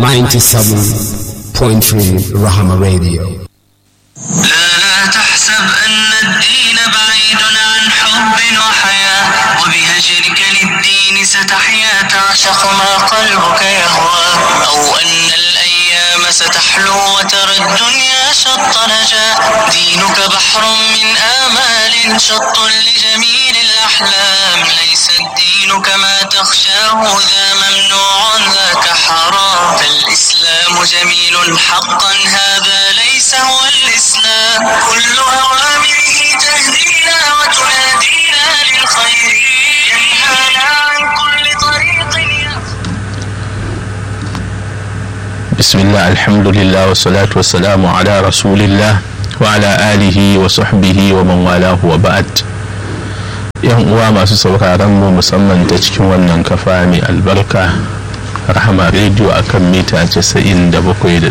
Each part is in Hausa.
97.3 Rahama Radio. لا لا تحسب أن الدين بعيد عن حب وحياة وبهجرك للدين ستحيا تعشق ما قلبك يهوى أو أن الأيام ستحلو وترى الدنيا شط نجاة دينك بحر من آمال شط لجميل الأحلام ليس الدين كما تخشاه ذا ممنوع ذاك حرام فالإسلام جميل حقا هذا ليس هو الإسلام كل أوامره تهدينا وتنادينا للخير ينهانا عن كل طريق بسم الله الحمد لله والصلاة والسلام على رسول الله وعلى آله وصحبه ومن والاه وبعد yan uwa masu sauraron mu musamman ta cikin wannan kafa mai albarka rahama rediyo akan mita 97.3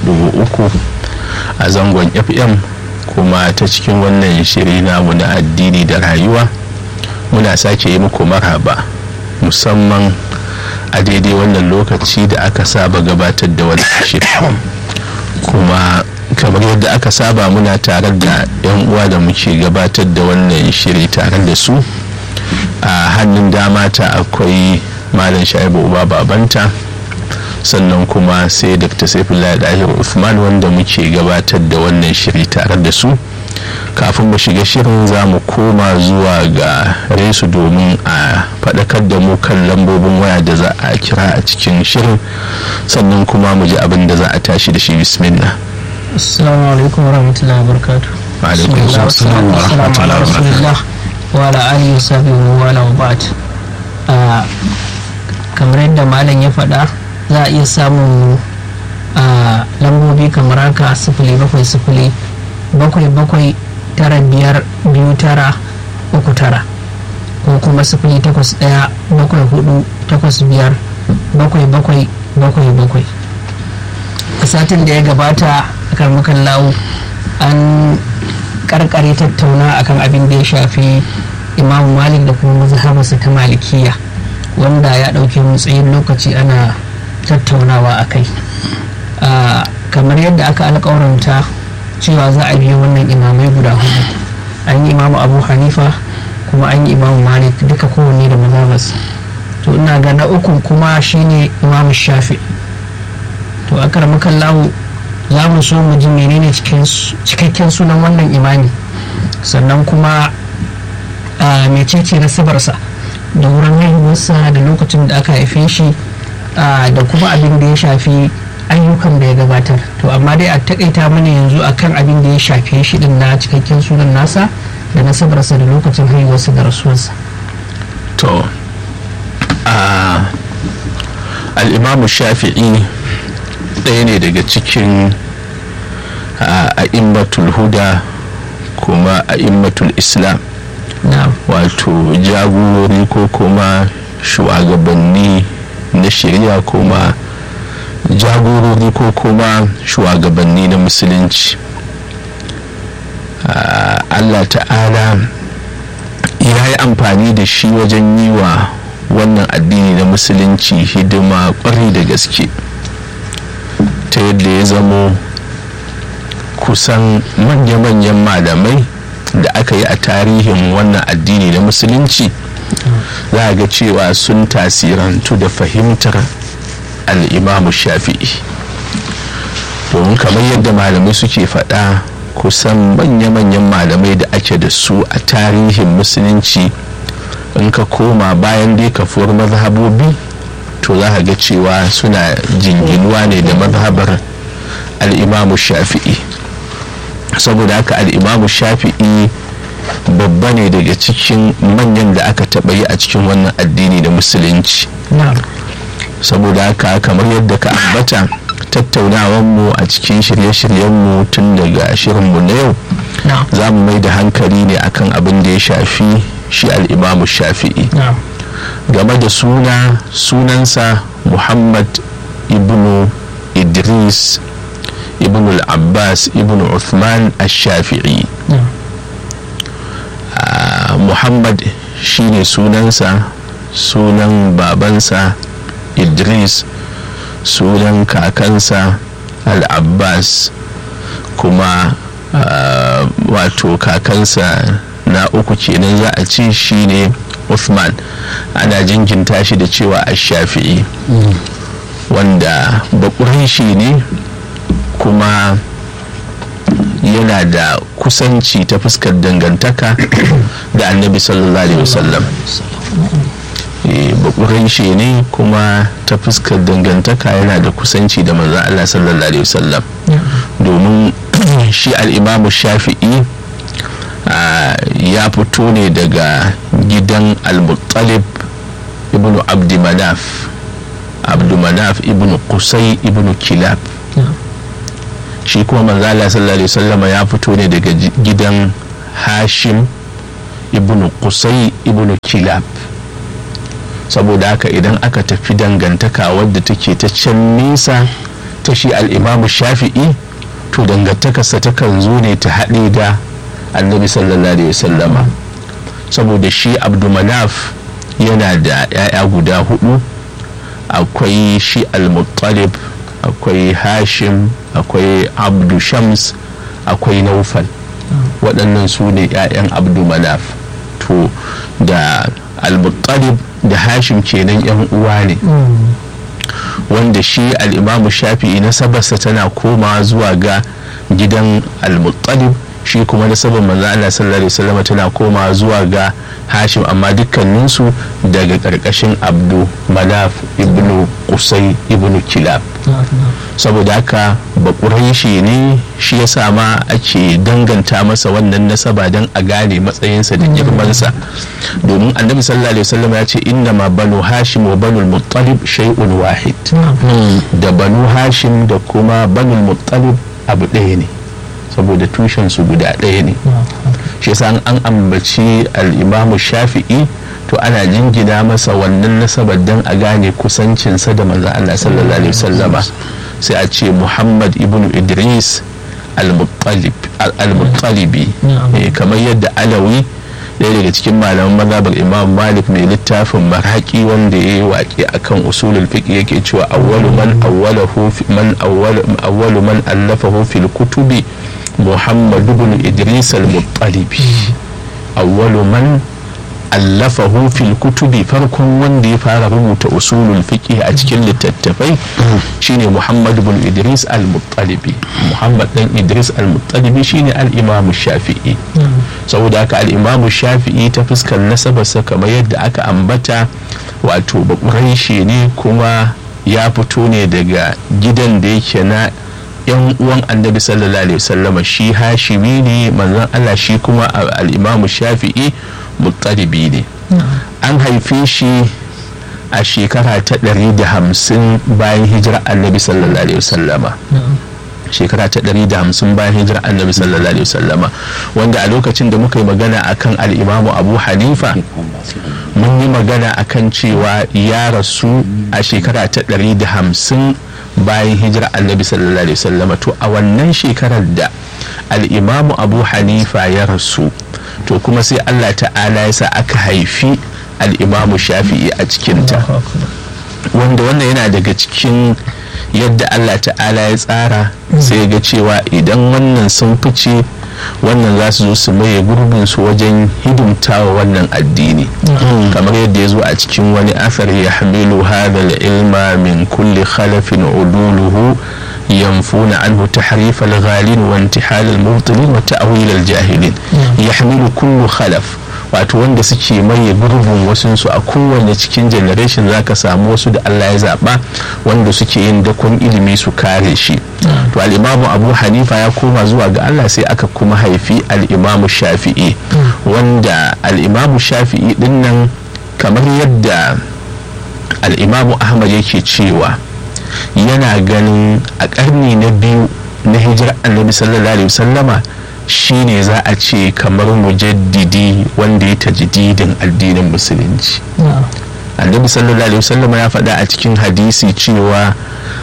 a zangon fm kuma ta cikin wannan shiri namu na addini da rayuwa muna sake yi muku marhaba musamman a daidai wannan lokaci da aka saba gabatar da wani shiri kuma kamar yadda aka saba muna tare da 'yan uwa da muke gabatar da wannan shiri tare da su a hannun dama ta akwai malam shaibu uba babanta sannan kuma sai dr saifullah dahir usman wanda muke gabatar da wannan shiri tare da su kafin mu shiga shirin za mu koma zuwa ga resu domin a faɗakar da mu kan lambobin waya da za a kira a cikin shirin sannan kuma mu ji abin da za a tashi da shi bismillah assalamu alaikum warahmatullahi wabarakatuh Wa alaikum assalam wa rahmatullahi wa barakatuh. wa ala alihi wa sahbihi wa wala wa ba'd Ah, kamar yadda malam ya faɗa za a iya samun ah, lambobi kamar haka sifili bakwai sifili bakwai bakwai tara biyar biyu tara uku tara ko kuma sifili takwas ɗaya bakwai hudu takwas biyar bakwai bakwai bakwai bakwai a satin da ya gabata a karmukan lawo an karkare tattauna akan abin da ya shafi imam malik da kuma mazhabarsa ta malikiya wanda ya ɗauke mu tsayin lokaci ana tattaunawa a kai Ah, kamar yadda aka alƙawaranta cewa za a biyo wannan imamai guda hudu an yi imamu abu hanifa kuma an yi imamu malik duka kowanne da mazhabarsa to ina ga na uku kuma shine imamu shafi to a karmukan lawo za mu so mu ji menene cikin su- cikakken sunan wannan imani sannan kuma a mecece nasibarsa da wurin haihuwarsa da lokacin da aka haife shi a, da kuma abin da ya shafi ayyukan da ya gabatar to amma dai a takaita mana yanzu akan abin da ya shafe shi din na cikakken sunan nasa da nasabarsa da lokacin haihuwarsa da rasuwarsa to a al'imamu shafi'i ɗaya ne daga cikin a immatul huda kuma a immatul islam na wato jagorori ko kuma shugabanni na shari'a kuma jagorori ko kuma shugabanni na musulunci Ah, allah ta'ala ya yi amfani da shi wajen yi wa wannan addini na musulunci hidima kwarai da gaske ta yadda ya zamo kusan manya-manyan malamai da aka yi a tarihin wannan addini na musulunci za a ga cewa sun tasirantu da fahimtar al'imamu shafi'i domin kamar yadda malamai suke faɗa kusan manya-manyan malamai da ake da su a tarihin musulunci in ka koma bayan dai kafuwar mazhabobi to za ka ga cewa suna jinginuwa ne da mazhabar al'imamu shafi'i saboda haka al'imamu shafi'i babba ne daga cikin manyan da aka taɓa yi a cikin wannan addini da musulunci na saboda haka kamar yadda ka ambata tattaunawanmu a cikin shirye-shiryenmu tun daga shirinmu na yau na za mu mai da hankali ne akan abin da ya shafi shi al'imamu shafi'i na game da suna sunansa muhammad ibnu idris ibn al-abbas ibn uthman al-shafi'i na Ah, muhammad shine sunansa sunan babansa idris sunan kakansa al-abbas kuma uh, wato kakansa na uku kenan za a ce shine Uthman ana jinginta shi da cewa ash-shafi'i wanda baƙurin ne kuma yana da kusanci ta fuskar dangantaka da annabi sallallahu alaihi wasallam bakurai shi ne kuma ta fuskar dangantaka yana da kusanci da manzan Allah sallallahu alaihi wasallam domin shi al'imamu shafi'i ya fito ne daga gidan al-muttalib ibn abdi manaf abdu manaf ibn qusay ibn kilab shi kuma manzo Allah sallallahu alaihi wasallama ya fito ne daga gidan hashim ibn qusay ibn kilab saboda haka idan aka tafi dangantaka wadda take ta can nesa ta shi al'imamu shafi'i to dangantakarsa takan zo ne ta haɗe da annabi sallallahu alaihi wasallama saboda shi abdumanaf yana da 'ya'ya guda hudu akwai shi al-muttalib akwai hashim akwai abdu shams akwai naufal waɗannan su ne 'ya'yan abdu manaf to da al-muttalib da hashim kenan 'yan uwa ne wanda shi al'imamu shafi'i nasabarsa tana koma zuwa ga gidan al-muttalib shi kuma nasabar manzo Allah sallallahu alaihi wasallam tana koma zuwa ga hashim amma dukkaninsu daga karkashin abdu manaf ibnu qusay ibnu kilab saboda haka bakuraishi ne shi ya sa ma ake danganta masa wannan nasaba don a gane matsayinsa da girmansa domin annabi sallallahu alaihi wasallam ya ce inna ma banu hashim wa banu muttalib shay'un wahid da banu hashim da kuma banu muttalib abu ɗaya ne saboda tushen su guda ɗaya ne shi yasa an ambaci al-imamu shafi'i to ana jingina masa wannan nasabar don a gane kusancinsa da manzo Allah sallallahu alaihi wasallama sai a ce Muhammad ibn Idris al-Muttalibi kamar yadda Alawi ɗaya daga cikin malaman mazhabar Imam Malik mai littafin marhaki wanda ya yi waƙe akan usulul fiqh yake cewa awwalu man awwalahu man awwalu man allafahu fil kutubi Muhammad ibn Idris al-Muttalibi awwalu man allafahu fil kutubi farkon wanda ya fara rubuta usulul fiqh a cikin littattafai shine Muhammad ibn Idris al-Muttalibi Muhammad dan Idris al-Muttalibi shine al-Imam Shafi'i saboda haka al-Imam Shafi'i ta fuskar nasabarsa kamar yadda aka ambata wato bakuraishi ne kuma ya fito ne daga gidan da yake na yan uwan annabi sallallahu alaihi wasallama shi hashimi ne manzon Allah shi kuma al-Imam Shafi'i muttalibi ne an haife shi a shekara ta ɗari da hamsin bayan hijira annabi sallallahu alaihi wasallama shekara ta ɗari da hamsin bayan hijira annabi sallallahu alaihi wasallama wanda a lokacin da muka yi magana akan al'imamu abu hanifa mun yi magana akan cewa ya rasu a shekara ta ɗari da hamsin bayan hijira annabi sallallahu alaihi wasallama to a wannan shekarar da al'imamu abu hanifa ya rasu to kuma sai allah ta'ala ya sa aka haifi al'imamu shafi'i a cikinta wanda wannan yana daga cikin yadda allah ta'ala ya tsara sai ga cewa idan wannan sun fice wannan za su zo su maye gurbin su wajen hidimtawa wannan addini kamar yadda ya zo a cikin wani asar ya hamilu hadal ilma min kulli khalafin uduluhu ينفون عنه تحريف الغالين وانتحال المبطلين وتأويل الجاهلين يحمل كل خلف wato wanda suke maye gurbin wasunsu a kowane cikin generation za ka samu wasu da Allah ya zaɓa wanda suke yin dakon ilimi su kare shi to al'imamu abu hanifa ya koma zuwa ga Allah sai aka kuma haifi al'imamu shafi'i wanda al'imamu shafi'i dinnan kamar yadda al'imamu ahmad yake cewa yana ganin a ƙarni na biyu na hijirar annabi sallallahu alaihi wasallama shine za a ce kamar mujaddidi wanda ya tajdidin addinin musulunci annabi sallallahu alaihi wasallama ya faɗa a cikin hadisi cewa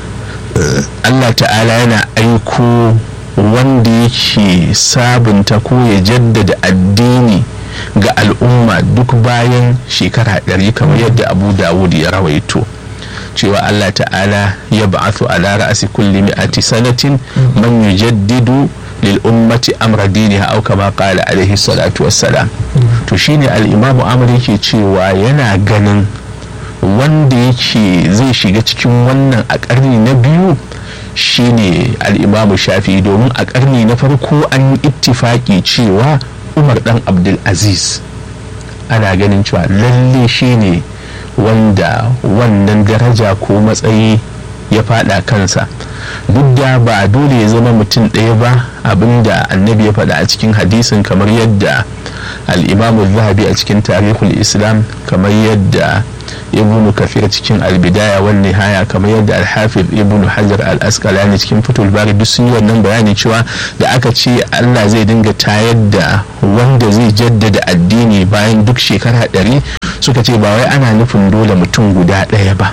allah ta'ala yana aiko wanda yake sabunta ko ya jaddada addini ga al'umma duk bayan shekara ɗari kamar yadda abu dawud ya rawaito cewa Allah ta'ala ya ba'athu ala ra'asi kulli mi'ati sanatin man yujaddidu lil ummati amra diniha aw kama qala alaihi salatu wassalam to shine al-imamu Ahmad yake cewa yana ganin wanda yake zai shiga cikin wannan a ƙarni na biyu shine al'imamu shafi domin a ƙarni na farko an yi ittifaki cewa umar dan abdulaziz ana ganin cewa lalle shine wanda wannan daraja ko matsayi ya fada kansa duk da ba dole ya zama mutum ɗaya ba abinda annabi ya faɗa a cikin hadisin kamar yadda al'imamu zahabi a cikin tarihul islam kamar yadda ibnu kafir cikin albidaya wan nihaya kamar yadda alhafiz ibnu hajar al-asqalani cikin fitul bari duk sun yi wannan bayani cewa da aka ce Allah zai dinga tayar da wanda zai jaddada addini bayan duk shekara ɗari suka ce ba wai ana nufin dole mutum guda ɗaya ba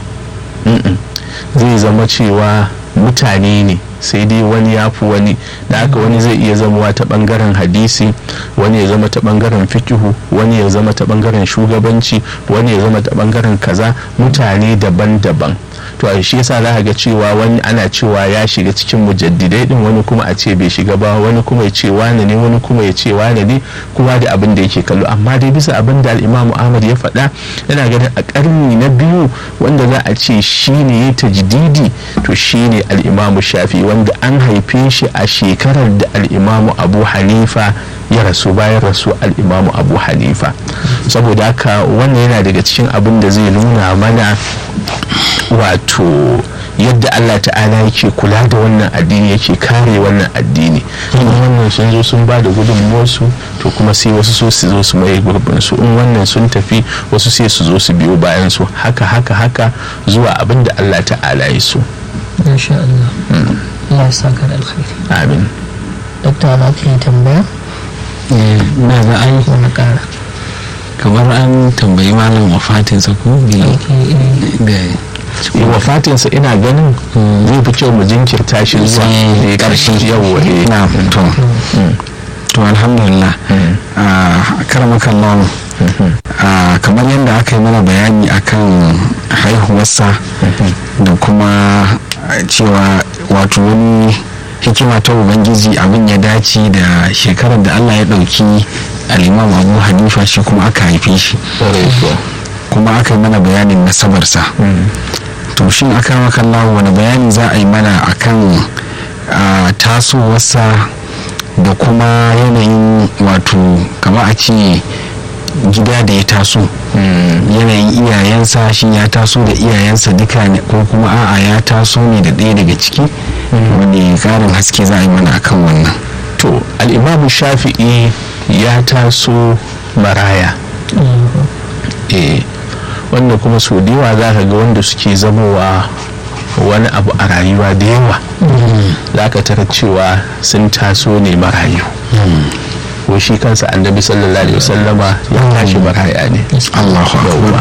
zai zama cewa mutane ne sai dai wani ya fi wani da haka wani zai iya zamowa ta bangaren hadisi wani ya zama ta bangaren fikihu wani ya zama ta bangaren shugabanci wani ya zama ta bangaren kaza mutane daban-daban to a shi yasa za ga cewa wani ana cewa ya shiga cikin mujaddidai din wani kuma a ce bai shiga ba wani kuma ya ce wane ne wani kuma ya ce wane ne kuma da abin da yake kallo amma dai bisa abin da al'imamu ahmad ya faɗa yana ganin a ƙarni na biyu wanda za a ce shi ne ya tajdidi to shi ne al'imamu shafi wanda an haife shi a shekarar da al'imamu abu hanifa ya rasu bayan rasu al'imamu abu hanifa saboda haka wannan yana daga cikin abin da zai nuna mana wato yadda Allah ta'ala yake kula da wannan addini yake kare wannan addini in wannan sun zo sun ba da gudunmuwarsu to kuma sai wasu so su zo su mai gurbin su in wannan sun tafi wasu sai su zo su biyo bayan su haka haka haka zuwa abin da Allah ta'ala ya so insha Allah Allah ya saka da alkhairi amin dokta za ka yi tambaya na ga ai wani ƙara kamar an tambayi malam wafatinsa ko da wafatinsa ina ganin zai fi kyau mu jinkirta shi zuwa Sai ƙarshen ƙarshe. yawwa eh. na to to alhamdulillah a karamakan lawan kamar yadda aka yi mana bayani akan haihuwarsa da kuma cewa wato wani hikima ta ubangiji abin ya dace da shekarar da allah ya ɗauki al'imam abu hanifa shi kuma aka haife shi Ƙwarai kuwa. kuma aka yi mana bayanin nasabarsa to shin aka makalla wani bayani za a yi mana akan a, tasowarsa da kuma yanayin wato kama a ce gida da ya taso yanayin iyayensa shi ya taso da iyayensa duka ne ko kuma a'a ya taso ne da ɗaya daga ciki wani ƙarin haske za a yi mana akan wannan to al'imamu shafi'i ya taso maraya eh wanda kuma sau da yawa za ka ga wanda suke zamowa wani abu a rayuwa da yawa za ka tara cewa sun taso ne marayu ko shi kansa annabi sallallahu alaihi wasallama ya tashi maraya ne Allahu Yawwa.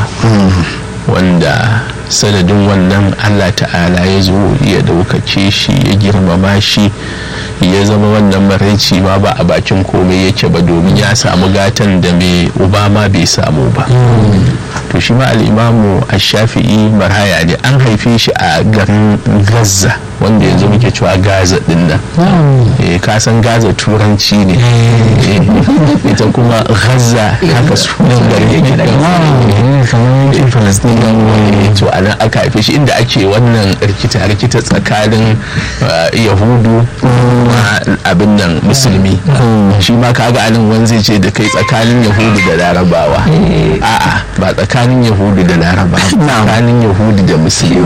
wanda sanadin wannan allah ta'ala ya zo ya daukace shi ya girmama shi ya zama wannan maraici ma ba a bakin komai yake ba domin ya samu gatan da mai uba ma bai samu ba to shi ma al'imamu a shafi'i maraya ne an haife shi a garin gaza wanda yanzu muke cewa gaza din nan eh ka san gaza turanci ne Eh, ita kuma gaza haka sunan garin yake daga kamar yankin falastin Eh, to a nan aka haife shi inda ake wannan rikita rikita tsakanin uh, yahudu ma abin nan musulmi shi ma kaga anan wani zai ce da kai tsakanin yahudu da larabawa a'a ba tsakanin yahudu da larabawa tsakanin yahudu da musulmi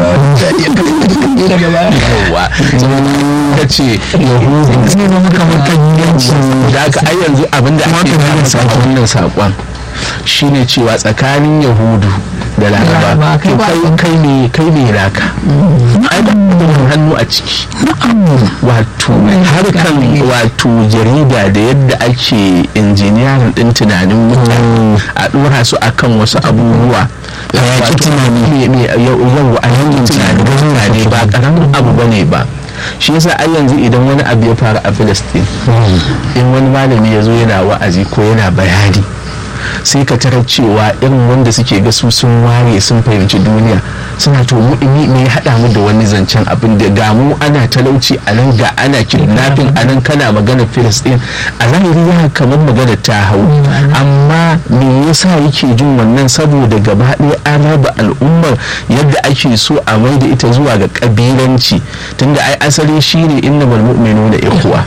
yawa ka ce yahudu da aka ai yanzu abinda ake fara wannan saƙon shine cewa tsakanin yahudu da laraba Laraba, kai to ba kai kai ne kai ne naka ai ba da hannu a ciki wato harkan wato jarida da yadda ake injiniyarin din tunanin mutane a dora su akan wasu abubuwa Hayaki tunani. yau a yankin tunanin mutane ba karamin abu bane ba shi yasa ai yanzu idan wani abu ya faru a Filistin in wani malami ya zo yana wa'azi ko yana bayani sai ka tarar cewa irin wanda suke ga su sun ware sun fahimci duniya suna to mu me me ya haɗa mu da wani zancen abin da ga mu ana talauci a nan ga ana kidnapping a nan kana magana filistin a zahiri ya kamar magana ta hau amma me yasa yake jin wannan saboda gaba ɗaya an raba al'ummar yadda ake so a mai da ita zuwa ga kabilanci tunda ai asali shine innamal mu'minuna ikhwa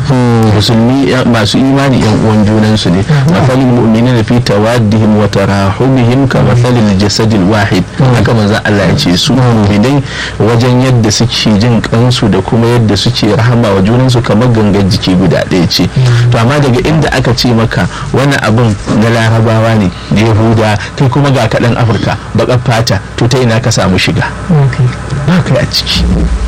musulmi ya- masu imani yan uwan junansu ne mathalil mu'minina fi tawaddihim wa tarahumihim ka mathalil jasadil wahid haka manzon Allah ya ce su mu'minai wajen yadda suke jin kansu da kuma yadda suke rahama wa junansu kamar gangan jiki guda ɗaya ce to amma daga inda aka ce maka wannan abin na larabawa ne da yahuda kai kuma ga kaɗan afirka baƙar fata to ta ina ka samu shiga ba kai a ciki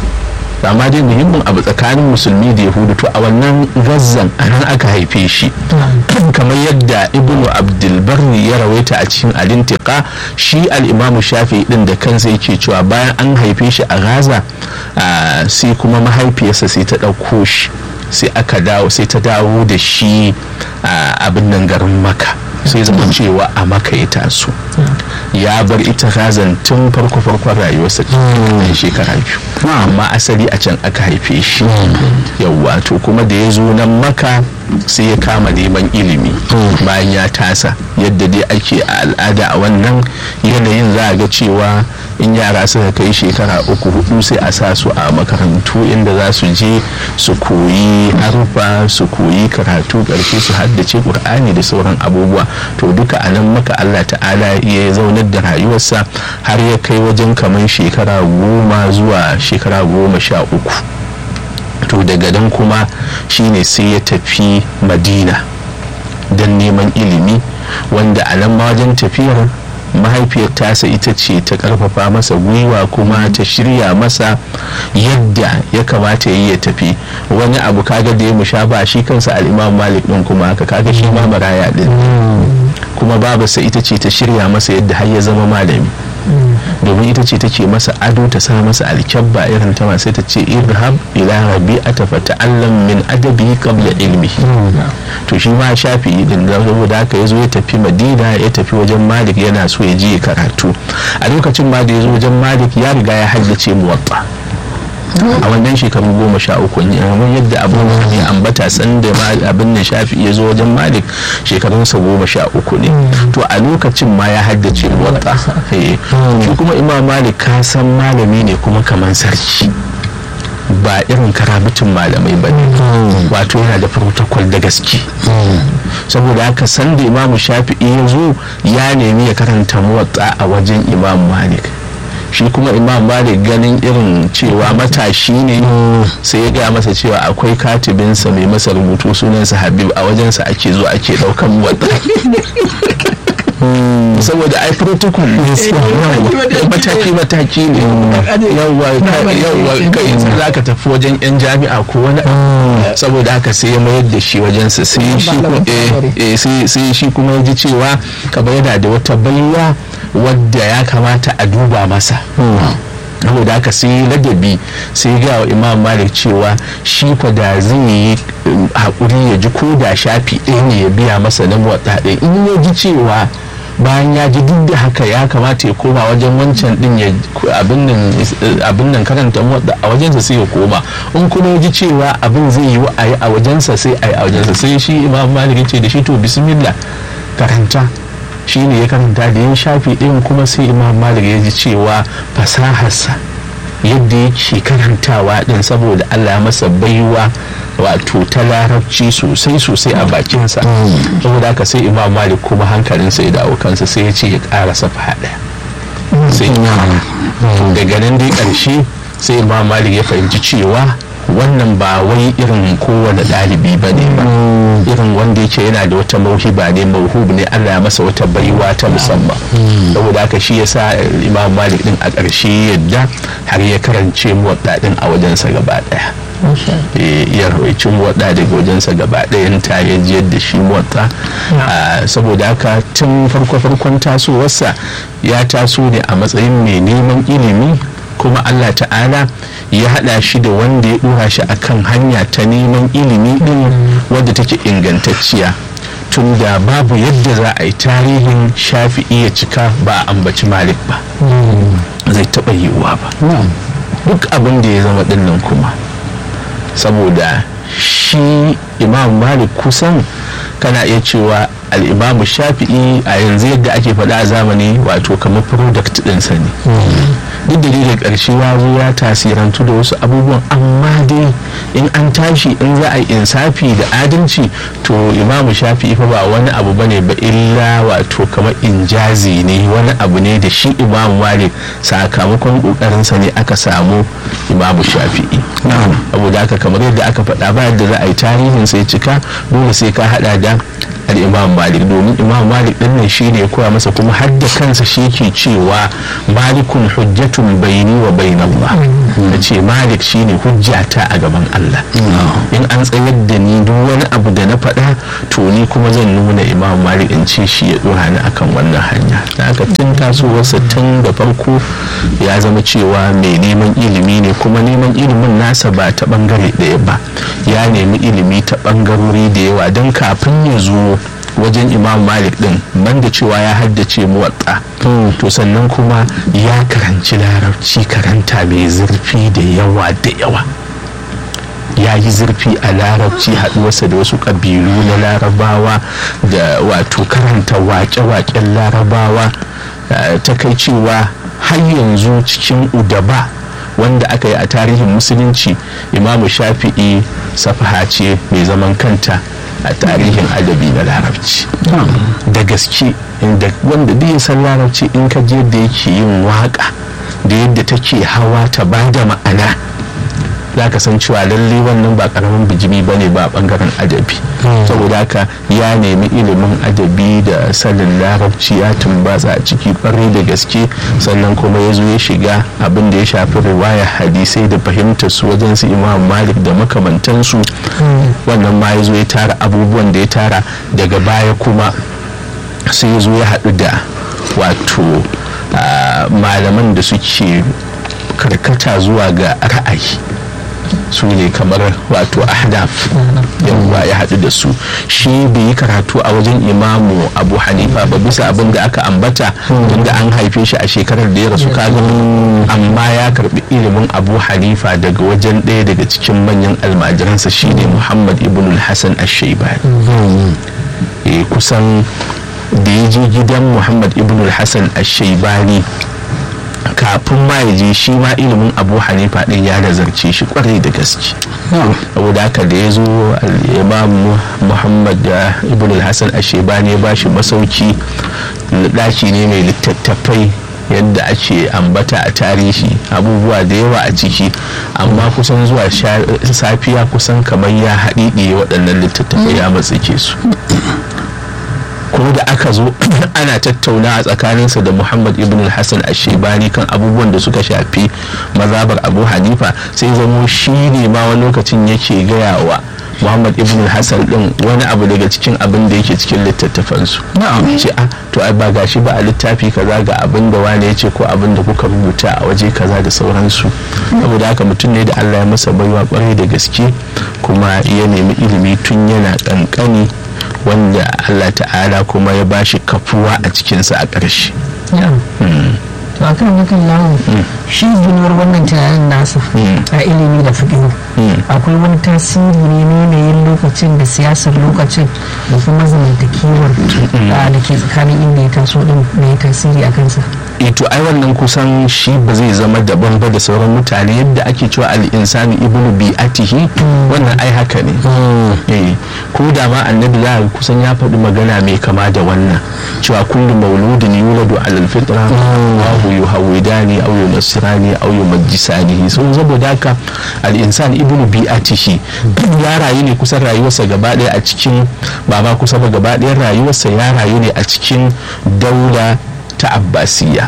amma dai muhimmin abu tsakanin musulmi da yahudu to a wannan gazzan a nan aka haife shi kamar yadda ibnu abdulbarri ya rawaita a cikin alintika shi al'imamu shafi din da kansa yake cewa bayan an haife shi a gaza ah, sai kuma mahaifiyarsa sai ta ɗauko shi sai aka dawo sai ta dawo da shi a abin nan garin maka sai zama cewa a maka ya taso ya bar ita gazan tun farko farkon rayuwarsa ɗan shekara biyu amma asali a can aka haife shi yawwa to kuma da ya zo nan maka sai ya kama neman ilimi bayan ya tasa yadda dai ake a al'ada a wannan yanayin za a ga cewa in yara suka kai shekara uku hudu sai a sa su a makarantu inda za su je su koyi harufa su koyi karatu karshe su haddace qur'ani da sauran abubuwa to duka a nan maka allah ta'ala ya zaunar da rayuwarsa har ya kai wajen kamar shekara goma zuwa shekara goma sha uku to daga nan kuma shine sai ya tafi madina don neman ilimi wanda a nan ma wajen tafiyar mahaifiyar tasa ita ce ta karfafa masa gwiwa kuma ta shirya masa yadda ya kamata yi ya tafi wani abu kaga da ya musha ba shi kansa al'imam malik din kuma haka kaga shi ma maraya din kuma babarsa ita ce ta shirya masa yadda har ya zama malami domin ita ce take masa ado ta sa masa alkyabba irin ta sai ta ce irhab ila rabi'ata fa ta'allam min adabi qabla ilmi to shi ma shafi din da saboda haka yazo ya tafi madina ya tafi wajen malik yana so ya je karatu a lokacin ma da yazo wajen malik ya riga ya haddace muwatta a wannan shekaru goma sha uku ne kamar yadda abin da ya ambata san da abin da shafi ya zo wajen malik shekarunsa goma sha uku ne to a lokacin ma ya haddace muwatta shi kuma imam malik ka san malami ne kuma kamar sarki ba irin karabitin malamai ba ne wato yana da protocol da gaske saboda haka san da imamu shafi'i ya zo ya nemi ya karanta muwatta a wajen imam malik shi kuma imam malik ganin irin cewa matashi ne sai ya gaya masa cewa akwai katibinsa mai masa rubutu sunansa habib a wajensa ake zo ake daukan wadda saboda ai protocol mataki mataki ne yawwa kai za ka tafi wajen yan jami'a ko wani saboda haka sai ya mayar da shi wajensa sai shi kuma ya ji cewa kamar yana da wata baiwa wadda ya kamata a duba masa saboda haka sai ladabi sai ga wa imam malik cewa shi kwa da zai yi haƙuri ya ji ko da shafi ɗaya ne ya biya masa na motsa ɗaya in ya ji cewa bayan ya ji duk da haka ya kamata ya koma wajen wancan din ya abin nan karanta motsa a wajensa sai ya koma in kuma ya ji cewa abin zai yi a yi a wajensa sai a yi a wajensa sai shi imam malik ce da shi to bismillah karanta shi ne ya karanta da ya shafi ɗin kuma sai imam malik ya ji cewa fasaharsa yadda yake karantawa ɗin saboda allah ya masa baiwa wato ta larabci sosai sosai a bakinsa saboda haka sai imam malik kuma hankalinsa ya dawo kansa sai ya ce ya ƙara safa ɗaya sai daga nan dai ƙarshe sai imam malik ya fahimci cewa wannan ba wai irin kowane ɗalibi ba ne ba irin wanda yake yana da wata mauhiba ne mauhub ne allah ya masa wata baiwa ta musamman saboda haka shi yasa imam malik din a ƙarshe yadda har ya karance muwadda din a wajensa gaba ɗaya ya rawaici muwadda daga wajensa gaba ɗayan ta ya ji yadda shi muwadda saboda haka tun farko farkon tasowarsa ya taso ne a matsayin mai neman ilimi kuma Allah ta'ala ya hada shi da wanda ya dora shi akan hanya ta neman ilimi din wadda take ingantacciya tun tunda babu yadda za a yi tarihin shafi'i ya cika ba a ambaci malik ba zai taɓa yiwuwa ba duk abin da ya zama dinnan kuma saboda shi imam malik kusan kana iya cewa al'imamu shafi'i a yanzu yadda ake faɗa a zamani wato kamar product ɗinsa ne duk da da ƙarshe ya zo ya tasirantu da wasu abubuwan amma dai in an tashi in za a yi insafi da adalci to imamu shafi'i fa ba wani abu bane ba illa wato kamar injazi ne wani abu ne da shi imamu malik sakamakon ƙoƙarinsa ne aka samu imamu shafi'i saboda haka kamar yadda aka faɗa ba yadda za a yi tarihin sai cika dole sai ka haɗa da al'imam malik domin imam malik din nan shi ne ya koya masa kuma har da kansa shi ke cewa malikun hujjatun baini wa bain Allah da ce malik shi ne hujjata a gaban Allah in an tsayar da ni duk wani abu da na faɗa to ni kuma zan nuna imam malik in ce shi ya ɗora ni akan wannan hanya da aka tun tasowarsa tun da farko ya zama cewa mai neman ilimi ne kuma neman ilimin nasa ba ta bangare ɗaya ba ya nemi ilimi ta bangarori da yawa don kafin ya zo wajen imam malik din banda cewa ya haddace muwatta to sannan kuma ya karanci larabci karanta mai zurfi da yawa da yawa ya yi zurfi a larabci haɗuwarsa da wasu ƙabilu na larabawa da wato karanta waƙe-waƙen larabawa ta kai cewa har yanzu cikin udaba wanda aka yi a tarihin musulunci imamu shafi'i safaha ce mai zaman kanta a tarihin adabi na larabci da gaske wanda duk ya san larabci in ka je da yake yin waka da yadda take hawa ta ba da ma'ana za ka san cewa lalle wannan ba karamin bijimi ba ne ba bangaren adabi saboda haka ya nemi ilimin adabi da sanin larabci ya tumbatsa a ciki kwarai da gaske sannan kuma ya zo ya shiga abin da ya shafi riwaya hadisai da fahimtar su wajen su imam malik da makamantansu wannan ma ya zo ya tara abubuwan da ya tara daga baya kuma sai ya zo ya haɗu da wato malaman da suke karkata zuwa ga ra'ayi su ne kamar wato ahdaf yawwa ya haɗu da su shi bai yi karatu a wajen imamu abu hanifa ba bisa abin da aka ambata tunda an haife shi a shekarar da ya rasu kaga amma ya karbi ilimin abu hanifa daga wajen ɗaya daga cikin manyan almajiransa shine muhammad ibn hassan ash-shaybani kusan da ya je gidan muhammad ibn hassan ash-shaybani kafin ma ya je shi ma ilimin abu hanifa din ya nazarce shi kwarai da gaske saboda haka da ya zo imam muhammad ibn al-hassan ashebani ya ba shi masauki daki ne mai littattafai yadda ake ambata a tarihi abubuwa da yawa a ciki amma kusan zuwa safiya kusan kamar ya haɗiɗe waɗannan littattafai ya matsake su ko da aka zo ana tattauna a tsakaninsa da muhammad ibn hassan ashebani kan abubuwan da suka shafi mazabar abu hanifa sai zamo shi ne ma wani lokacin yake gaya wa muhammad ibn hassan din wani abu daga cikin abin da yake cikin littattafansu ce a to ai ba gashi ba a littafi kaza ga abin da wani ya ce ko abin da kuka rubuta a waje kaza da sauransu saboda haka mutum ne da allah ya masa baiwa kwarai da gaske kuma ya nemi ilimi tun yana kankani wanda Allah ta'ala kuma ya bashi kafuwa a cikinsa a ƙarshe. to a kan yakan lawo shi ginuwar wannan tunanin nasa a ilimi da fiƙihu akwai wani tasiri ne na yanayin lokacin da siyasar lokacin da kuma zamantakewar da ke tsakanin inda ya taso din da ya tasiri a kansa to ai wannan kusan shi ba zai zama daban ba da sauran mutane yadda ake cewa al-insani ibnu bi'atihi wannan ai haka ne eh ko da ma annabi za kusan ya faɗi magana mai kama da wannan cewa kullu mauludin yuladu alal fitra wa hu yuhawidani aw yunasirani aw yumajjisani so saboda haka al-insan ibnu bi'atihi ya rayu ne kusan rayuwarsa gaba ɗaya a cikin ba ma kusa ba gaba ɗayan rayuwarsa ya rayu ne a cikin daula ta abbasiya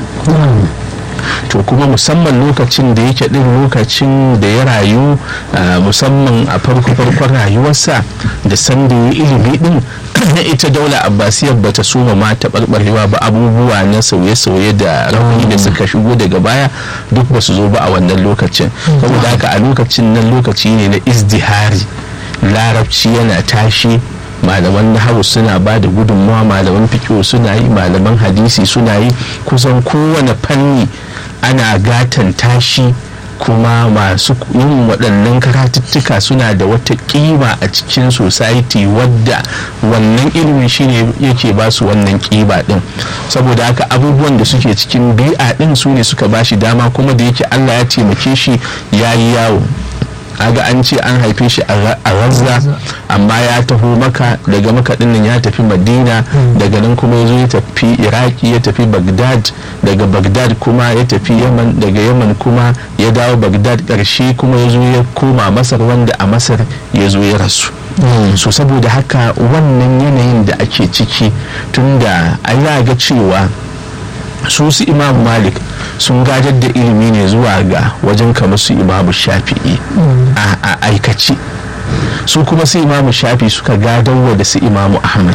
to kuma musamman lokacin da yake din lokacin da ya rayu musamman a farko-farkon rayuwarsa da sanda ya ilimi din na ita daula abbasiyar ba ta soma ma taɓarɓarewa ba abubuwa na sauye-sauye da rauni da suka shigo daga baya duk ba su zo ba a wannan lokacin saboda haka a lokacin nan lokaci ne na izdihari larabci yana tashi malaman nahawu suna ba da gudunmawa malaman fikiyo suna yi malaman hadisi suna yi kusan kowane fanni ana gatan tashi kuma masu yin waɗannan karatuttuka suna da wata ƙima a cikin society wadda wannan ilimin shine yake ba su wannan ƙiba ɗin saboda haka abubuwan da suke cikin bi'a ɗin su ne suka ba shi dama kuma da yake allah ya taimake shi ya yi yawo aga an ce an haife shi a razza amma ya taho maka daga maka dinnan ya tafi madina daga nan kuma ya zo ya tafi iraki ya tafi bagdad daga bagdad kuma ya tafi yaman daga yaman kuma ya dawo bagdad karshe kuma ya zo ya koma masar wanda a masar ya zo ya rasu so saboda haka wannan yanayin da ake ciki tunda a ga cewa su su imam malik sun gajar da ilimi ne zuwa ga wajen kamar su imamu shafi'i a aikaci su kuma su imamu shafi suka gadarwa da su imamu ahmad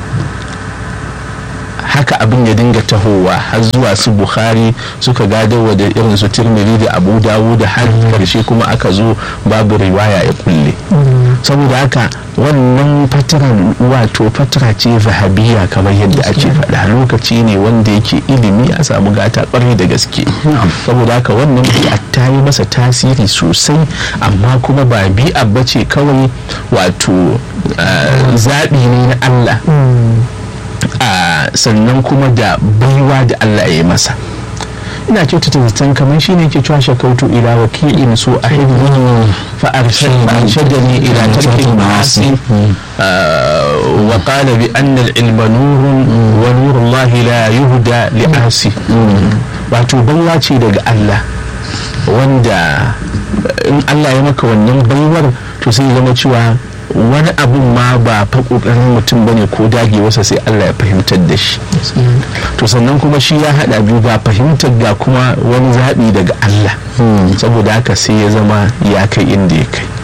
haka abin ya dinga tahowa har zuwa su bukhari suka gadarwa da irin su tirmidhi da abu dawu da har karshe kuma aka zo babu riwaya ya kulle saboda haka wannan fataran wato fatara ce zahabiya kamar yadda ake faɗa lokaci ne wanda yake ilimi a samu gata ƙwarai da gaske saboda haka wannan bi'a ta yi masa tasiri sosai amma kuma ba bi'a ba ce kawai wato zaɓi ne na allah sannan kuma da baiwa da allah ya yi masa ina kyautata zaton kamar shi ne ke cewa shakautu ila wakilin so a hibbi fa arshadani ila tarkin ma'asi wa qala bi anna al-ilma nurun wa nurullahi la yuhda li asi wato baiwa ce daga Allah wanda in Allah ya maka wannan baiwar to sai zama cewa wani abun ma ba fa kokarin mutum bane ko dagewarsa sai Allah ya fahimtar da shi to sannan kuma shi ya hada biyu ga fahimtar ga kuma wani zaɓi daga Allah saboda haka sai ya zama ya kai inda ya kai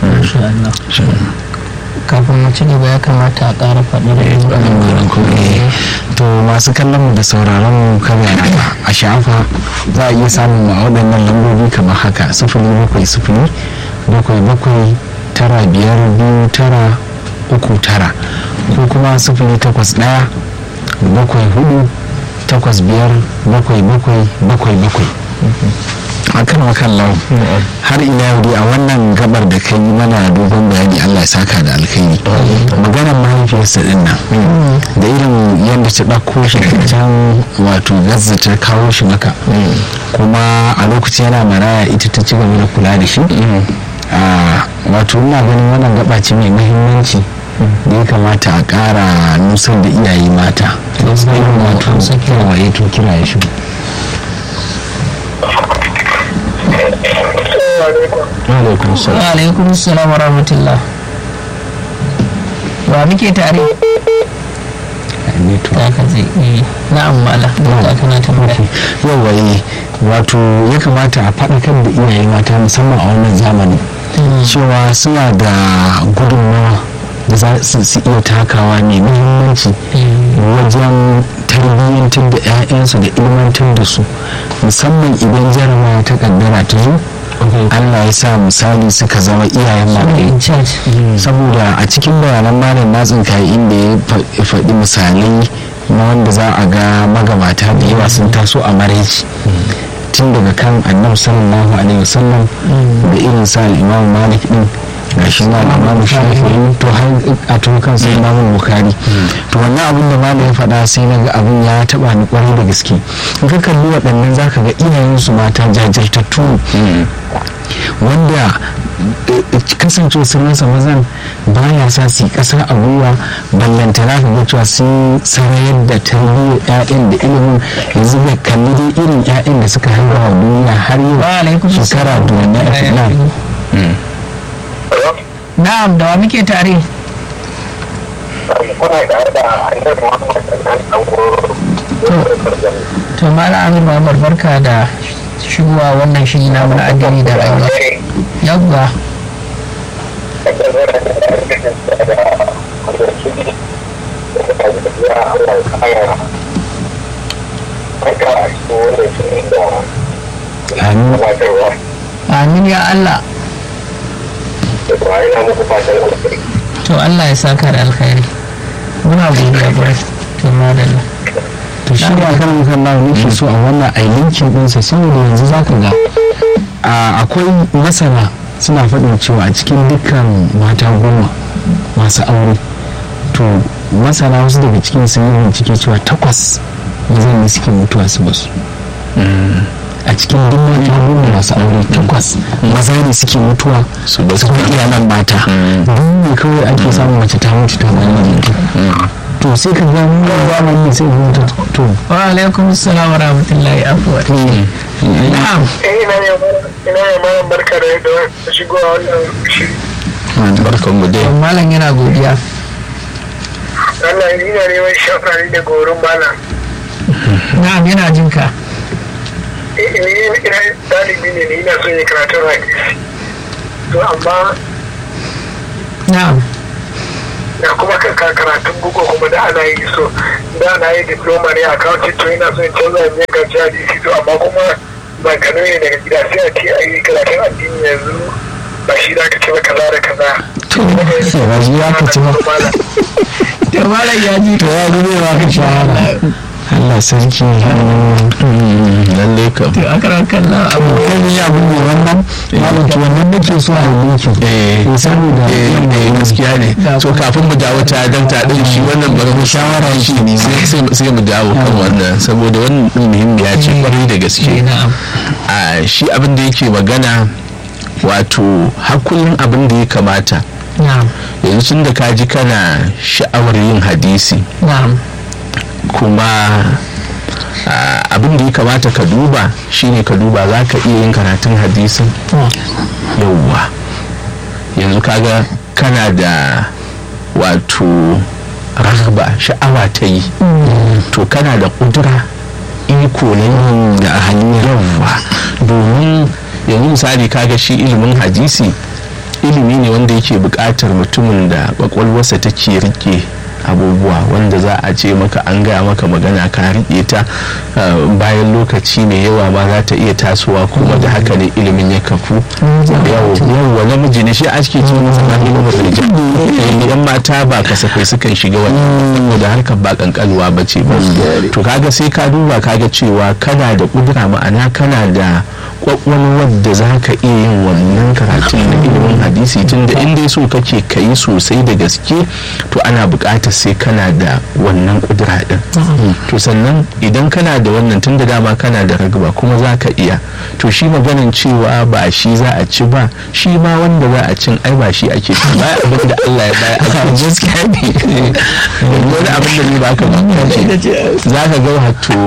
kafin mu ci gaba ya kamata a ƙara faɗi da to masu kallon mu da sauraron mu kada a sha'afa za a iya samun a waɗannan lambobi kamar haka sifili bakwai sifili bakwai bakwai tara biyar biyu tara uku tara ko kuma sifili takwas ɗaya bakwai hudu takwas biyar bakwai bakwai bakwai bakwai akan wakan lau har ila yau dai a wannan gabar da kai yi mana dogon bayani Allah ya saka da alkhairi maganar mahaifiyarsa din nan da irin yadda ta ɗauko shi can wato gazza ta kawo shi maka kuma a lokaci yana maraya ita ta ci gaba da kula da shi wato ina ganin wannan gaba ce mai muhimmanci da ya kamata a ƙara nusar da iyaye mata wato waye to kira ya shigo alaikum salam wa rahmatullah wa muke tare da ka zai yi na'am mala da kana tambaya yawa yi wato ya kamata a faɗakar da iyaye mata musamman a wannan zamani cewa suna da gudunmawa da za su iya takawa mai muhimmanci wajen tarbiyyantar da 'ya'yansu da ilmantar da su musamman idan jarabawa ta kaddara ta zo Allah ya sa misali suka zama iyayen malamai saboda a cikin bayanan malam na tsinka inda ya faɗi misalai na wanda za a ga magabata da yawa sun taso a maraici tun daga kan annabi sallallahu alaihi wasallam da irin sa imam malik din gashi na imamu shafi'i to har a to kan sai imamu bukari to wannan abin da malam ya faɗa sai na ga abin ya taɓa ni kwarai da gaske in ka kalli waɗannan zaka ga iyayensu mata jajirtattu wanda kasance sun rasa mazan baya sa su yi ƙasa a gwiwa ballantana ka ga cewa sun sarayar da tarbiyyar 'ya'yan da ilimin yanzu bai kalli dai irin 'ya'yan da suka haifa wa duniya har yau shekara duwanne a filan na'am da wa muke tare to mala amin muhammad barka da shigowa wannan shiri na mana addini da rayuwa yawwa amin ya allah to Allah ya saka da alkhairi muna godiya kwarai to madalla to shi ne akan kan lawa nake so a wannan a linkin ɗinsa saboda yanzu za ka ga a- akwai masana suna faɗin cewa a cikin dukkan mata goma masu aure to masana wasu daga cikin sun yi bincike cewa takwas mazan ne suke mutuwa su basu a cikin duk mata goma masu aure takwas maza ne suke mutuwa Su basu. su kuma iyalan mata duk ne kawai ake samun mace ta mutu ta zama mutu to sai ka ga mu zamani sai mu mutu to wa alaikum assalam wa rahmatullahi afwa na'am ina ne ina ne malam barka da yadda shigowa wannan shiri barkan mu dai to malam yana godiya Allah ina neman shafari da gorin malam na'am yana jin ka Eh, eh, ina dalibi ne ni ina son yi karatun hadisi to amma na'am da kuma kan ka- karatun bugu kuma da ana yi so da ana yi diploma ne a accounting to ina son canza ne ga hadisi to amma kuma ba kano ne daga gida sai a ce a yi karatun addini yanzu ba shi da ka ce ba kaza da kaza to sai ba shi ya ka ci ba Malam. to malam ya ji to ya gudu ba ka shahara Allah sarki lalle kam to akarar kallon abu kai ne abin ne wannan malam to wannan nake so a yi eh ki saboda eh eh, gaskiya ne so kafin mu dawo ta dakta din shi wannan bari mu shawara shi ne sai sai mu dawo kan wannan saboda wannan din muhimmiya ce kwarai da gaske eh, na'am a shi abin da yake magana wato har kullum abin da ya kamata na'am yanzu tun da ka ji kana sha'awar yin hadisi na'am kuma ah, abin da ya kamata ka duba shine ka duba za ka iya yin karatun hadisin yauwa yanzu kaga kana da wato ragaba sha'awa ta yi to kana da kudura iko na yin da hanyar yauwa domin yanzu misali kaga shi ilimin hadisi ilimi ne wanda yake buƙatar mutumin da ƙwaƙwalwarsa take rike abubuwa wanda za a ce maka an gaya maka magana ka riƙe ta uh, bayan lokaci mai yawa ma za ta iya tasowa kuma da haka ne ilimin ya kafu yawwa namiji ne shi ake ce masa na ilimin rijal Eh, yan mata ba kasafai sukan shiga wani saboda harkar ba kankanuwa ba ce ba to kaga sai ka duba kaga cewa kana da kudura ma'ana kana da kwakwalwar da za ka iya yin wannan karatun na ilimin hadisi tun da inda so kake ka yi sosai da gaske to ana buƙatar sai kana da wannan kudura din to sannan idan kana da wannan tun da dama kana da ragaba kuma za ka iya to shi maganin cewa ba shi za a ci ba shi ma wanda za a cin ai ba shi ake ci ba abin da Allah ya baya ake ci gaskiya ne wani abin da ne ba ka mamaki za ka ga wato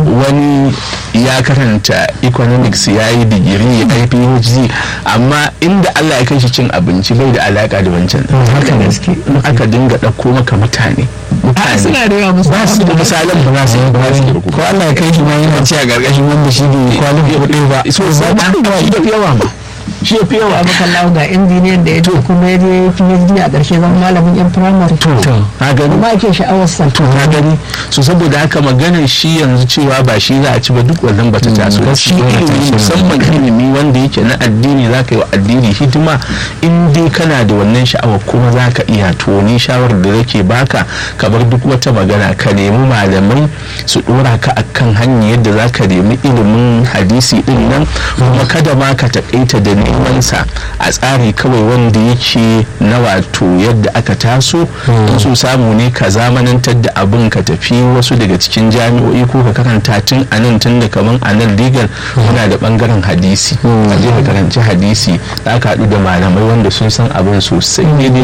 wani ya karanta economics ya yi digiri ya yi phd amma inda Allah ya kai shi cin abinci bai da alaka da wancan haka gaske in aka dinga ɗauko maka mutane a mutane suna da yawa musu ba su da misalan ba za su yi ba za su yi ko Allah ya kai shi ma yana ci a gargashin wanda shi ne kwalin kuɗi ba so ba shi da fi yawa ma shi ya fi yawa abu kallahu ga injiniyan da ya to kuma ya je PhD a ƙarshe zama malamin yan firamare to na gani kuma ake sha'awar sa to na gani so saboda haka maganar shi yanzu cewa ba shi za a ci ba duk wannan bata taso ba shi ilimi musamman ilimi wanda yake na addini za ka yi wa addini hidima in dai kana da wannan sha'awa kuma za ka iya to ni shawarar da nake baka ka bar duk wata magana ka nemi malamai su dora ka akan hanyar yadda za ka nemi ilimin hadisi din nan kuma kada ma ka takaita da neman sa a tsari kawai wanda yake na wato yadda aka taso in so samu ne ka zamanantar da abin ka tafi wasu daga cikin jami'o'i ko ka karanta tun a nan tun da kaman a nan legal muna da bangaren hadisi a je ka karanci hadisi za ka haɗu da malamai wanda sun san abin sosai ne ne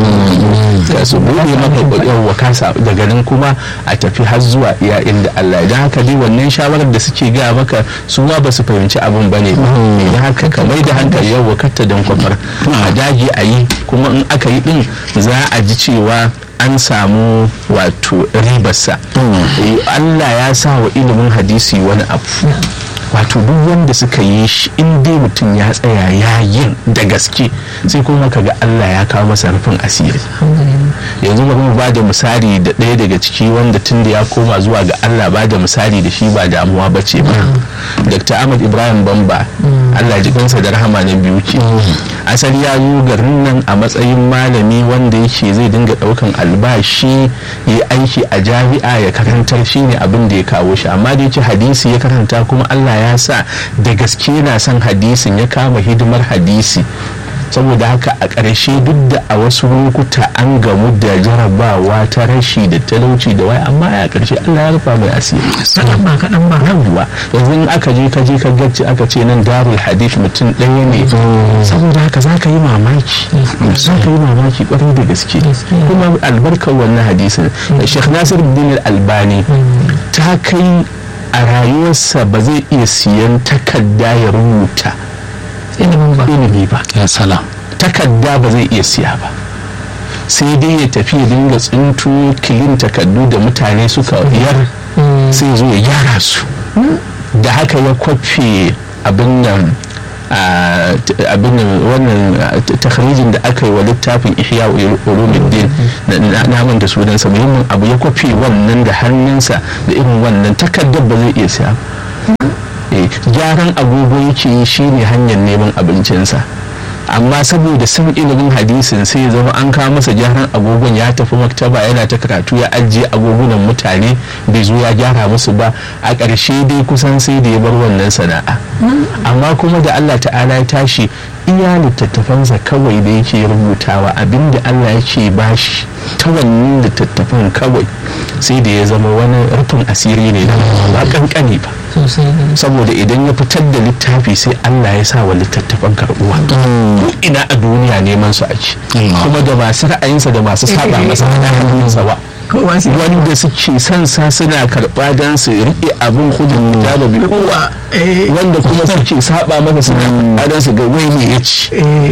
ka su buɗe maka kwakwalwa ka sa daga nan kuma a tafi har zuwa iya inda Allah idan haka dai wannan shawarar da suke gaya maka su ma ba su fahimci abin bane ba idan haka ka mai da hankali yau wakatta don kwafar a dage a yi kuma in aka yi din za a ji cewa an samu wato ribarsa Eh, Allah ya sa wa ilimin hadisi wani abu wato duk wanda suka yi shi in dai mutum ya tsaya ya yin da gaske sai kuma kaga Allah ya kawo masa rufin asiri yanzu bari mu ba da misali da ɗaya daga ciki wanda tun da ya koma zuwa ga Allah ba da misali da shi ba damuwa ba ce ba Dr. Ahmad Ibrahim Bamba Allah ji kansa da rahama na biyu ce asali ya zo garin nan a matsayin malami wanda yake zai dinga daukan albashi ya aiki a jami'a ya karantar shi ne abin da ya kawo shi amma da yake hadisi ya karanta kuma allah ya sa da gaske na son hadisin ya kama hidimar hadisi saboda haka a ƙarshe duk da a wasu lokuta an gamu da jarabawa ta rashi da talauci da wai amma a ƙarshe allah ya rufa mai asiri kaɗan ba kaɗan ba yawwa yanzu in aka je ka je ka gacci aka ce nan darul hadith mutum ɗaya ne saboda haka za ka yi mamaki za ka yi mamaki ƙwarai da gaske kuma albarkar wannan hadisin sheikh nasir bin albani ta kai a rayuwarsa ba zai iya siyan takarda ya rubuta ilimin ba ilimi ba ya salam takarda ba zai iya siya ba sai dai ya tafi ya dinga tsinto kilin takardu da mutane suka yar sai zo ya gyara su da haka ya kwafe abin nan abin nan wannan takharijin da aka yi wa littafin ihya ulumuddin na manta sunansa muhimmin abu ya kwafe wannan da hannunsa da irin wannan takardar ba zai iya siya gyaran agogo yake yi shine hanyar neman abincinsa amma saboda san ilimin hadisin sai ya zama an kawo masa gyaran agogon ya tafi maktaba yana ta karatu ya ajiye agogunan mutane bai zo ya gyara musu ba a ƙarshe dai kusan sai da ya bar wannan sana'a amma kuma da allah ta'ala ya tashi iya littattafansa kawai da yake rubutawa abinda allah yake bashi ta wannan littattafan kawai sai da ya zama wani rufin asiri ne ba kankani ba sosai saboda idan ya fitar da littafi sai Allah ya sa wa littattafan karbuwa ina a duniya neman su ake kuma da masu ra'ayinsa da masu saba masa da hannunsa ba kowa sai wanda suke son sa suna karɓa don su riƙe abin hudun kitaba bi kowa wanda kuma suke saba masa suna karɓa don su ga wai ne ya ci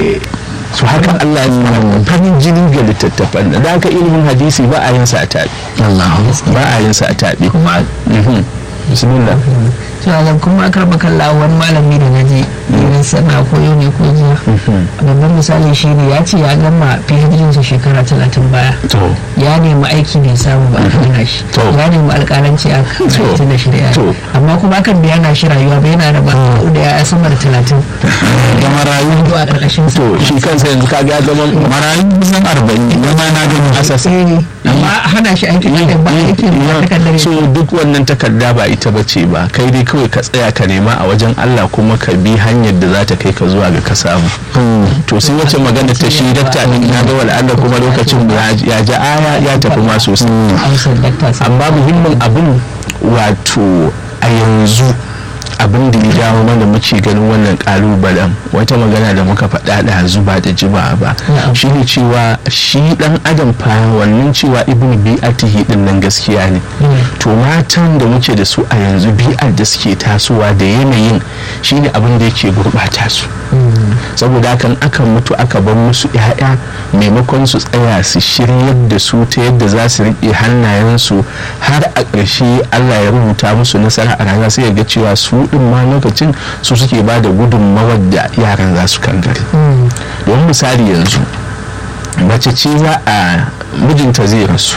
su haka Allah ya tsara farin jini ga littattafan da haka ilimin hadisi ba a yin sa a taɓi ba a yin sa a taɓi kuma bismillah tunanin kuma akar makalla wani malami da naji irin sana ko yau ne ko jiya babban misali shi ne ya ce ya gama phd sa shekara talatin baya to ya nemi aiki bai samu ba a hana shi To. ya nemi alƙalanci a talatin da shida To. amma kuma akan biya na shi rayuwa bai yana da ba da ya sama da talatin da marayu zuwa a ƙarƙashin sa to shi kansa yanzu ka ga zaman marayu kusan arba'in zama na gani asas Eh, amma a hana shi aiki da ba aiki ba takardar so duk wannan takarda ba ita ba ce ba kai dai kawai ka tsaya ka nema a wajen Allah kuma ka bi hanyar da za ta kai ka zuwa ga ka samu to sai wacce magana ta shi dakta din na ga wala Allah kuma lokacin ya ya ja aya ya tafi ma sosai amsar dakta sai amma muhimmin abin wato a yanzu abin da ya jawo mana muke ganin wannan kalubalen wata magana da muka faɗa da zuba da jima ba Na'am. shi ne cewa shi dan adam fa wannan cewa ibn bi'atihi din nan gaskiya ne to matan da muke da su a yanzu bi'ar da suke tasowa da yanayin shine abin da yake gurɓata su saboda hakan aka mutu aka bar musu 'ya'ya maimakon su tsaya su shiryar da su ta yadda za su riƙe hannayensu har a ƙarshe allah ya rubuta musu nasara a rana sai ya ga cewa su ɗin ma lokacin su suke ba da gudunmawar da yaran za su kangare don misali yanzu mace ce za a mijinta zai rasu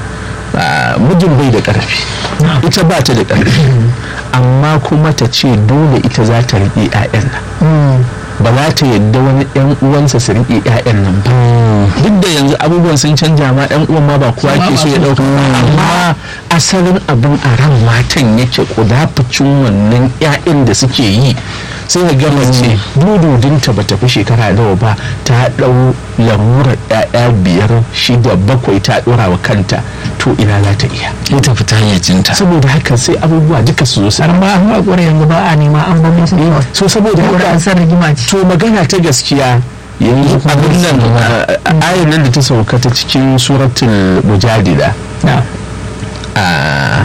a, mijin bai da ƙarfi ita ba ta da ƙarfi amma kuma ta ce dole ita za ta riƙe 'ya'yan nan ba za ta yadda wani yan uwansa su riƙe 'ya'yan nan ba duk da yanzu abubuwan sun canja ma ɗan uwan ma ba kowa ke so ya ɗauka amma asalin abin a ran matan yake kudafucin wannan 'ya'yan da suke yi sai ga gama ce dududinta ba ta fi shekara nawa ba ta ɗau lamurar 'ya'ya biyar shida bakwai ta ɗora wa kanta to ina za ta iya ita fita hayyacinta saboda haka sai abubuwa duka su zo su har ma an haƙura yanzu ba a nema an bar musu kawai so saboda saboda an haka san rigima ce to magana ta gaskiya yanzu abin nan a- ayar nan da ta sauka ta cikin suratul mujadila na a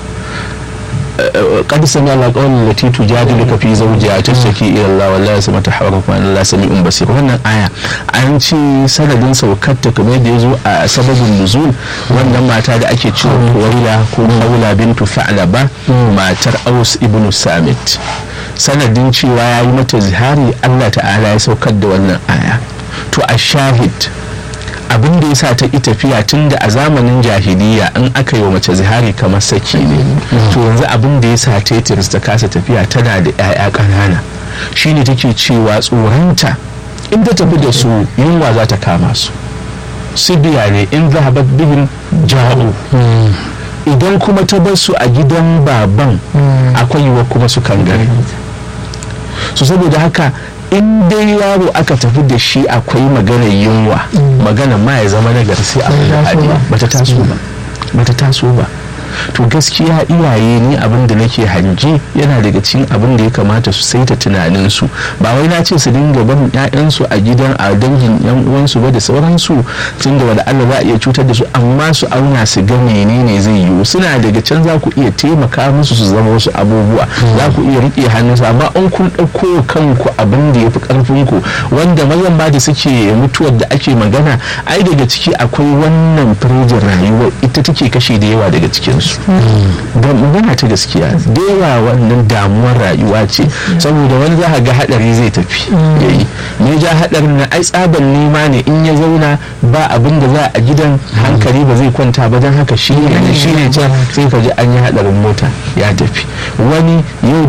قد سمع الله قول التي تجادلك في زوجها تشتكي الى الله والله يسمع تحاوركم ان الله سميع بصير wannan aya an ce sanadin saukar ta kamar da yazo a sababin nuzul wannan mata da ake cewa Waila ko Khawla bintu Fa'laba matar Aus ibn Samit sanadin cewa yayi mata zihari Allah ta'ala ya saukar da wannan aya to a shahid abin da ya sa ta ƙi tafiya tun da a zamanin jahiliya in aka yi wa mace zihari kamar saki ne to yanzu abin da ya sa ta yi tiris ta kasa tafiya tana da 'ya'ya ƙanana shine take cewa tsoronta in ta tafi da su yunwa za ta kama su sibiya ne in zahabat bihim ja'u idan kuma ta bar su a gidan baban akwai yiwuwa kuma su kangare su saboda haka in dai yaro aka tafi da shi akwai maganar yunwa magana ma ya zama na sai a bata taso ba bata taso ba to gaskiya iyaye ne abin da nake hange yana daga cikin abin da ya kamata su saita tunaninsu ba wai na ce su dinga barin ƴaƴansu a gidan a dangin yan uwansu ba da sauransu tun da wanda Allah za a iya cutar da su amma su auna su ga menene zai yiwu suna daga can za ku iya taimaka musu su zama wasu abubuwa za ku iya riƙe hannunsu amma in kun ɗauko kanku abin da ya fi ƙarfinku wanda mazan ba da suke mutuwar da ake magana ai daga ciki akwai wannan firjin rayuwa ita take kashe da yawa daga cikin su don magana ta gaskiya da yawa wannan damuwar rayuwa ce saboda wani za ga hadari zai tafi yayi ne ja hadarin na ai tsaban nema ne in ya zauna ba abin da za a gidan hankali ba zai kwanta ba don haka shi ne shi ne can sai ka ji an yi hadarin mota ya tafi wani yau